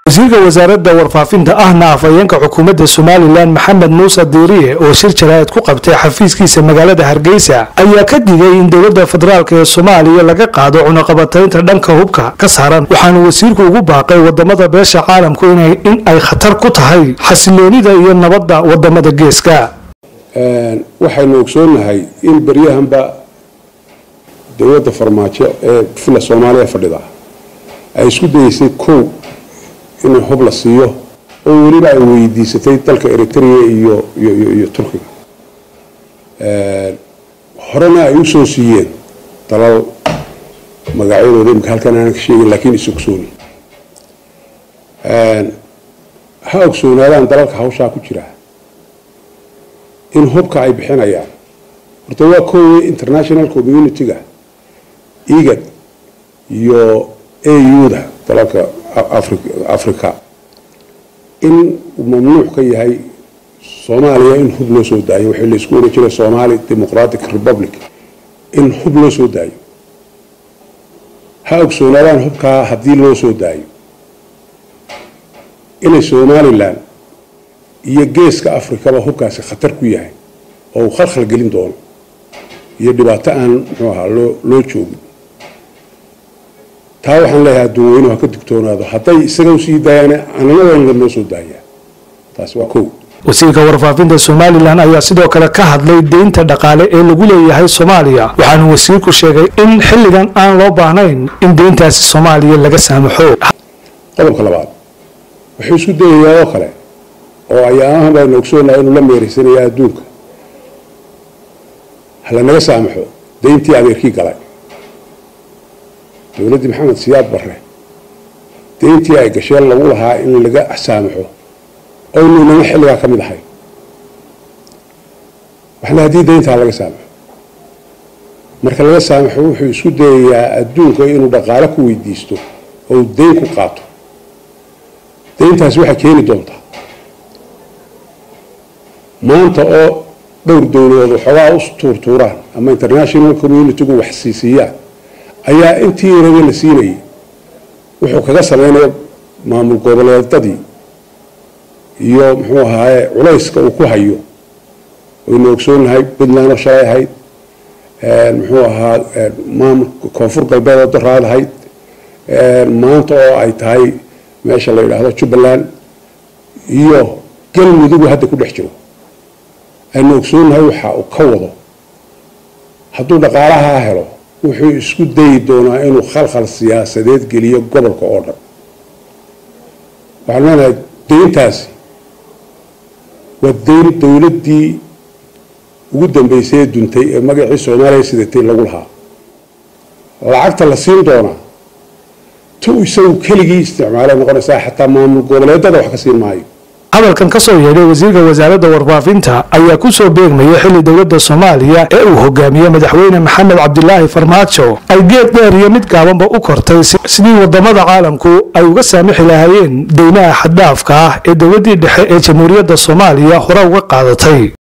wasiirka wasaaradda warfaafinta ahna afhayeenka xukuumadda somalilan maxamed muuse diiriye oo shir jaraa'id ku qabtay xafiiskiisa magaalada hargeysa ayaa ka digay in dowladda federaalk ee soomaaliya laga qaado cunaqabataynta dhanka hubka ka saaran waxaanu wasiirku ugu baaqay wadamada beesha caalamku in ay khatar ku tahay xasiloonida iyo nabadda wadamada geeska waxaynu ogsoonnahay in beryahanba dowladda farmaajo ee fila soomaaliya fadhida ay isku dayeysay kow in hub la siiyo oo weliba ay weydiisatay dalka eritrea iyo iyo turkiga horena ay usoo siiyeen dalal magacyadooda imika halkan aanan ka sheegin laakiin is ogsooni ha ogsoonaadaan dalalka hawshaa ku jira in hubka ay bixinayaan horta waa koowe international community-ga igad iyo au-da dalalka africa in mamnuuc ka yahay soomaaliya in hub loo soo daayo waxii laisku oran jiray somali democratic republic in hub loo soo daayo ha ogsoonaadaan hubkaa haddii loo soo daayo inay somalilan iyo geeska afrikaba hubkaasi khatar ku yahay oo uu khalkhal gelin doono iyo dhibaato aan muxuu ahaa loo loo joogin taa waxaan leeyahay adduunweynuhu ha ka digtoonaado hadday isaga usii daayaan ananadanla noo soo daayaa taas waa kow wasiirka warfaafinta somalilan ayaa sidoo kale ka hadlay deynta dhaqaale ee lagu leeyahay soomaaliya waxaanu wasiirku sheegay in xilligan aan loo baahnayn in deyntaasi soomaaliya laga saamaxo qodobka labaad wuxuu isku dayayaa oo kale oo ayaamahan baynu ogsoonahay inuu la meeraysanayaa adduunka halanaga saamaxo deyntii adeerkii galay dowladdii maxamed siyaad barre deyntii ay gasheen lagu lahaa in laga saamaxo oynu inana xilligaa ka mid ahay waxle haddii deyntaa laga saamaxo marka laga saamaxo wuxuu isku dayayaa adduunka inuu dhaqaale ku weydiisto oo deyn ku qaato deyntaasi waxay keeni doontaa maanta oo dhowr dowladood waxoogaa u tuurtuuraan ama international community-gu wax siisiiyaan ayaa intii rabe la siinayay wuxuu kaga sameynaya maamul goboleedadii iyo muxuu ahaaye culayska uu ku hayo waynu ogsoonahay puntland oo shalay ahayd muxuu ahaa maamulka koonfur galbeed oo daraad ahayd maanta oo ay tahay meesha la yidhaahdo jubbaland iyo galmudugu hadda ku dhex jiro aynu ogsoonahay waxa uu ka wado hadduu dhaqaalahaa helo wuxuu isku dayi doonaa inuu khalkhal siyaasadeed geliyo gobolka oo dhan waxaan leenahay deyntaasi waa deyn dowladdii ugu dambeysay ee duntay ee magacii soomaaliya sidatay lagu lahaa lacagta la siin doonaa tu isagu keligii isticmaalay noqonaysaa xataa maamul goboleedada wax ka siin maayo hadalkan ka soo yeedhay wasiirka wasaaradda warfaafinta ayaa ku soo beegmaya xilli dowladda soomaaliya ee uu hogaamiye madaxweyne maxamed cabdilaahi farmaajo ay geed dheer iyo mid gaabanba u kortay sidii wadamada caalamku ay uga saamixi lahaayeen deymaha xaddhaafka ah ee dowladdii dhexe ee jamhuuriyadda soomaaliya hore uga qaadatay